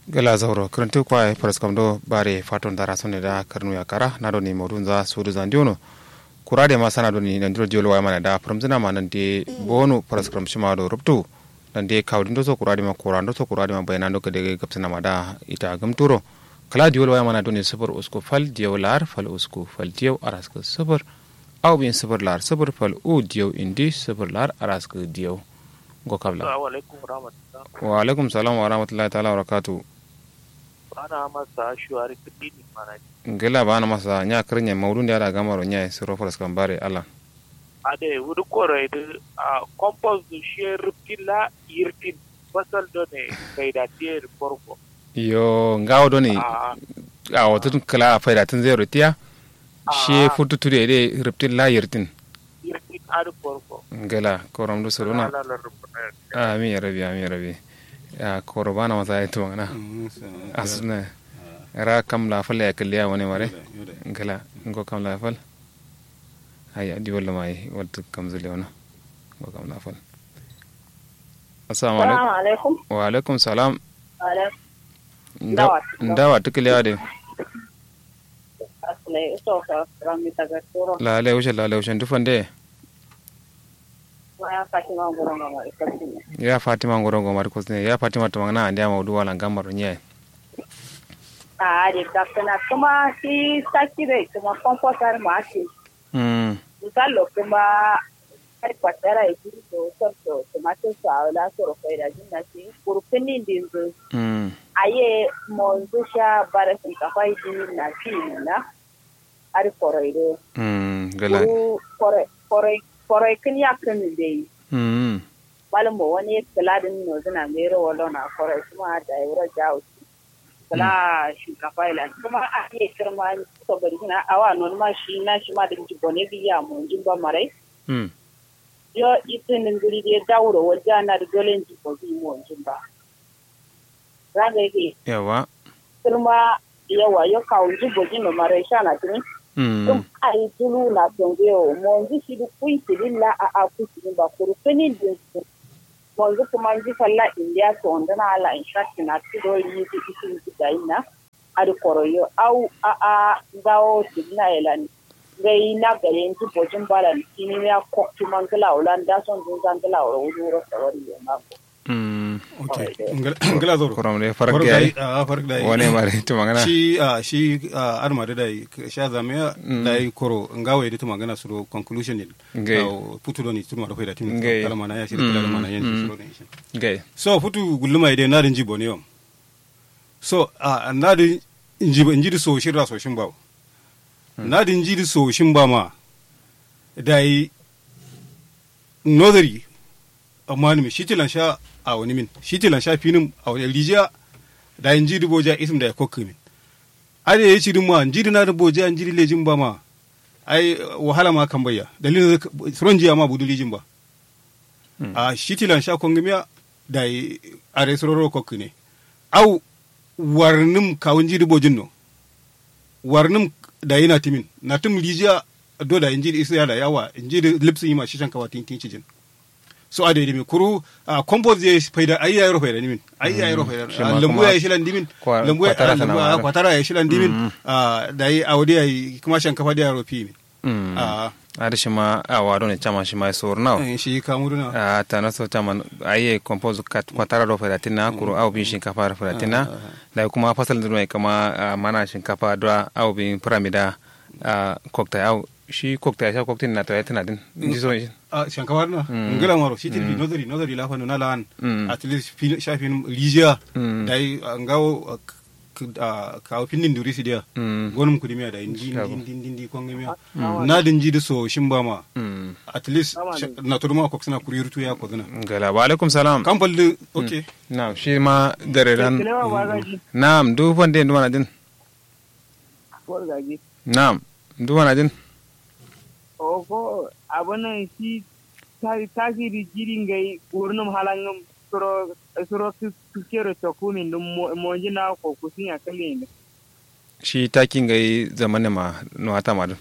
gala zauro karantu kwa paras kamdo bare faton dara sonne da karnu ya kara na do ni modun za sudu zandiono kurade ma sana do ni nan diro jolo mana da pramzina ma nan de bonu paras kram shima do rubtu nan de kawdin do so kurade ma kurando so kurade ma bayna do kede gapsana ma da ita gamturo kala diwol waya mana do ni sabar usko fal diyaw lar fal usko fal diyaw arasko sabar aw bin sabar lar sabar fal u diyaw indi sabar lar arasko diyaw go kabla wa alaikum salam wa rahmatullahi ta'ala wa barakatuh bana masa shuwari kudini mana ngela bana masa nya krinya maudun da gamaro nya siro foras kambare ala ade wudu kore de a compost du sher pila yirtin basal do ne kaida tier porko yo ngawo do ni a wotun kala faida tun zero tiya she futu tude de riptin la yirtin yirtin adu porko ngela koram do sorona amin ya rabbi amin ya rabbi ya koro bana masa ya tuwa na asuna ra kam la fal ya kalliya wani mare ngala ngo kam la fal haya di wala mai wadda kam zule wana ngo kam la fal assalamu alaikum wa alaikum salam ndawa tukiliya de la le wuce la le wuce dufan de ya fatima ngorongo mari kusne ya fatima to mangana andi ama udu wala ngamaro nye ah de dakana kuma si sakire kuma komposar ma ake mm misalo kuma ai kwatara e kiri to sorto tomato sa la soro ko ida jinna si kurpini ndinzo mm aye monzo sha bara sin ka fai din na fi na ari koroide mm gala kore kore kore kin ya kan dai mm malam bo wani kaladin no zina mero wala na kore kuma da yura jawo kala shinkafa ila kuma a iya kirma to bari na awa non ma shi na shi ma da ji bone biya mu jin ba mare mm yo itin ngiri de dawro wajja na da dolen ji ko bi mu jin ba raga yake yawa kirma yawa yo kawo ji bojin no mare sha na tin mm dum ai tulu na tongeo mo ji shi du kuin tililla a a ku tin ba kuru fini din wanzu kuma ji falla india to onda na ala in shati na tiro yi ti isin ti daina adi koroyo au a a gawo tigna elani gai na gare ji bojin balan kini ya kokti mangala ulan da son dun zangala ro wuro sawari ya mako mm okay ngala zoro koram de farak yayi a farak dai wani mare to mangana shi a shi arma da dai sha zame dai koro ngawe da tuma gana suro conclusion din Ngai. putu do ni tuma da faida tin Ngai. kala mana ya shi kala mana yan Mm. suro ne gay so putu gulluma ide na din jibo ne yom so a na din injibo injidi so shirra so shin bawo na din jidi so shin ba ma dai nodari amma ni shi tilan sha a wani min shi tilan sha finin a wani rijiya da in jidi boja isim da ya kokki min ade ya ci din ma jidi na da boja in jidi lejin ba ma ai wahala ma kan bayya dalilin suron jiya ma budu lijin ba a shi tilan sha kongimiya da yi a resororo kokki ne au warnim kawun jidi bojin no warnim da yana timin na tim rijiya do da injiri isa ya da yawa injiri lipsin yi ma shi shankawa tin tin cijin so a daidai mai kuru a compost ya faida ayi ya yi faida nimin ayi ya yi faida Shi ma lambu kuma ya yi shilan dimin kwa- lambu ya kwatara tana lambu ya wahala. kwatara ya yi shilan dimin a da yi a wadi ya yi kuma shankafa da ya rofi min mm a ada shi ma a wado ne chama shi ma sor now eh, shi kamu duna a tana so chama aye compose kat kwatara do fera tina kuro au bin shinkafa do fera tina da kuma fasal da mai kama ah, mana shinkafa do au bin pyramida a cocktail au shi cocktail sha cocktail na to ya tana din ji so shi a shankafa duna ngila maro shi tilbi nozari nozari lafa na lan Mm. at least fi- shafin rijiya Mm. da yi a ngawo a, k- a, kawo finnin duri su dia Mm. gonum kudimiya da indi Shago. indi indi indi kongemiya na dinji da so shin ba ma mm at least sh- na to ma ko suna kuri rutu ya ko zuna gala wa alaikum salam kan falli okay na'am shi ma dare ran kilewa ba gaji na'am du fande ndu wana din ko gaji na'am ndu wana din o ko abunan shi tasiri jirin gai wurin halangin suro suro kero tokumin dum mo jina ko kusin ya kalin shi takin gai zamane ma no hata ma dun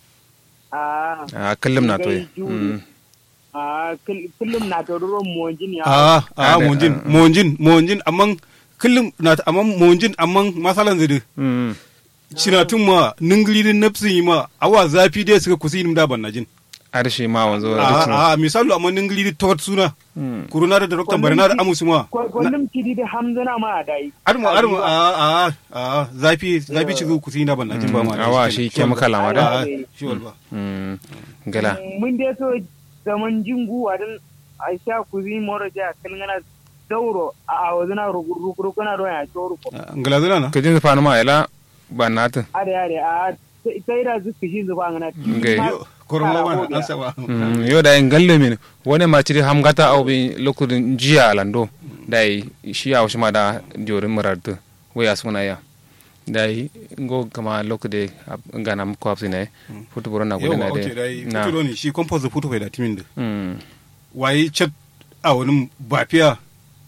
a a kallum na to Gai juri. a kullum na to ro mo jin ya a a Ada- monjin ah, monjin monjin amman kullum na amma monjin amma masalan zidi mm cinatun ma ninglirin nafsin yi ma awa zafi dai suka kusi nim da ban na jin arshi ma wanzo rutun a a misalu amma ningliri tot suna Mm. kuruna da doktan barna da amusu ma Kullum kidi da hamzana ma a dai. arma arma a a a zafi zafi ci zuwa kusi da ban na jin ba ma awa shi chemical ma da a shi walba mm gala Mun dai so zaman jingu a dan a sha kuzi moro ja kalngana dauro a wazina rukuna don ya choro ko. ngalazana na kajin zafanu ma ila ba natin Are are a sai da zuka shi zuba ngana. Okay. koroma ma an saba Mm, yo da en galle min wone ma ciri hamgata aw bi lokudin jiya alando dai shi aw shima da jori murartu we asuna ya dai ngo kama lokude ngana ko apsine futu borona ko yawa na okay dai de na fito ne shi compost futu bai da timin da mm waye chat a wani bafiya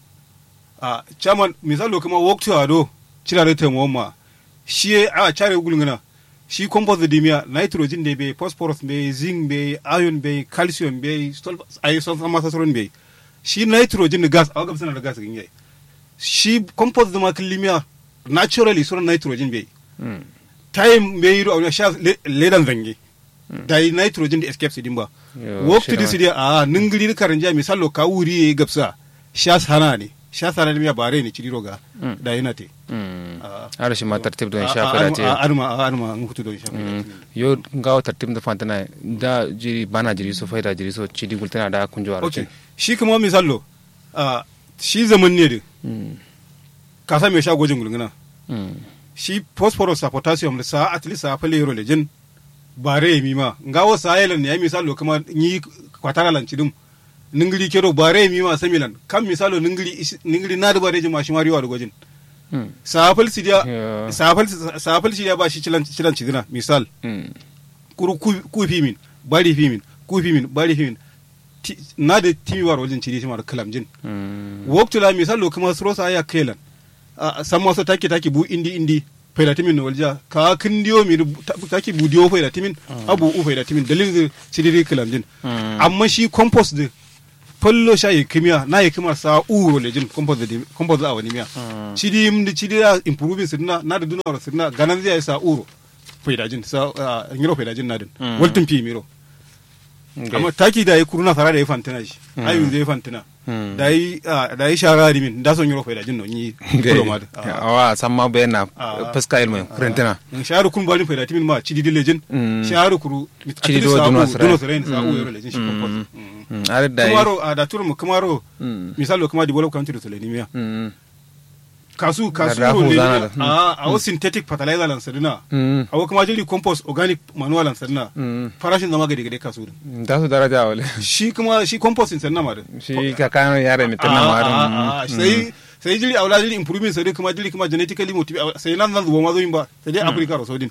a chairman misalo kuma walk to ado cira da temo ma shi a chare gulngana shi compost da miya nitrogen ne bai phosphorus bai zinc bai iron bai calcium bai sulfur ai sun sama sasron bai shi nitrogen da gas a ga suna da gas gin yayi shi compost da ma killimiya naturally sura nitrogen bai mm time bai yi a sha ledan zange da yi nitrogen da escape din ba Yo, work to shira. this day a ningiri karanja misalo ka wuri yayi gabsa sha sana ne sha sana ne miya bare ne ciri roga Mm. da yana te mm Ah. ara shi ma tartib don A- sha a- fada arma- te a- arma a- arma an hutu don sha Mm. yo ngawo tartib da fantana da jiri bana jiri so faida jiri so cidi gultana da kunjo aro okay shi kuma misalo a shi zaman ne da mm ka sa mai sha gwajin gulguna mm shi phosphorus a potassium da sa at least a fale yoro lejin bare mi ma ngawo sa yelan ne ya misalo kuma ni kwatara lan cidum ningiri kero bare mi ma samilan kam misalo ningiri isi- ningiri na da bare jima shi mariwa da gwajin mm safal sidiya Yeah. safal safal sidiya ba shi cilan cilan cidina misal mm kuru ku ku fi min bari fi min ku fi min bari fi min Ti- na da timi war wajen cidi shi mar kalamjin mm woktula misalo kuma srosa ya kelan a san maso take take bu indi indi faida timin no walja ka kindiyo mi ru- ta- take bu diyo faida timin abu u faida timin dalilin da sidiri kalamjin Mm. amma shi compost de fallo sha yi kimiya na yi kimar sa uro lejin compost de compost a wani miya cidi mdi cidi ya improving sidina na da dunawar sidina ganan zai sa uro faida jin sa ah, ngiro faida jin na din Mm. waltin fi miro Okay. amma taki da yi kuruna sara da yi fantina shi ayun zai fantina Mm. da yi ah, da yi shara di min da son yoro faida jin no ni Okay. kulo ma da awa samma bayana Ah. fuska ilmu kurentina in sharu kun bani faida timin ma cidi di lejin Mm. sharu kuru Cidi do sa duno u- sira. duno sira sa u Mm. yoro lejin shi Mm. compost Mm, are da kumaro a da turu mu kumaro Mm. misalo kuma develop country to selenium Mm. kasu kasu Da rahu ro zana lejin da. a a wo synthetic fertilizer lan sadina Mm. a wo kuma jiri compost organic manual lan sadina Mm. farashin zama gade gade kasu din da su daraja wale shi kuma shi compost din sanna ma da shi ka kano yare mitin na Ah, marin ah, ah, sai sai jiri aula jiri improvement sai dai kuma jiri kuma genetically motive sai nan nan zuwa ma zo yin ba sai dai africa ro sodin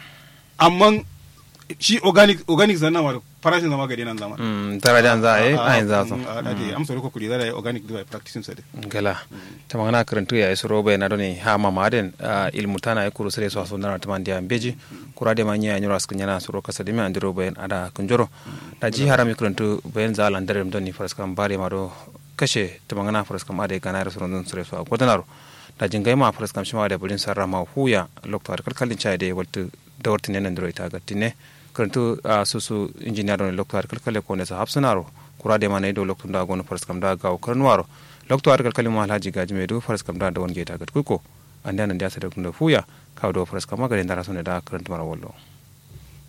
amma shi organic organic zanna ma farashin zama gade nan zama darajan za a yi a yin za su a dade am soro ko kuri da organic da practicing sai gala ta magana karantu ya isu roba na doni ha mamaden ilmu tana ya kuru sere so aso ndana taman dia beji kura de manya nyoro askan yana suro kasa de mi andiro bayan ada kunjoro da ji harami karantu bayan za lan dare doni faras kam bare maro kashe ta magana faras kam ade kana rasu rondon sere so agodanaro da jingai ma faras kam shima da bulin sarra ma huya lokto ar kalkalin chai de waltu da wartin nan diro ita gattine karantu susu engineer doni lokto ar kalkale ko ne sa hapsunaro kura de mana ido lokto da gono faras kam da gaw karnuwaro lokto ar kalkalin ma alhaji gaji mai do faras kam da da wonge ta gat kuko anda nan da sa da fuya kawo do faras kam magare ndara sone da karantu mara wallo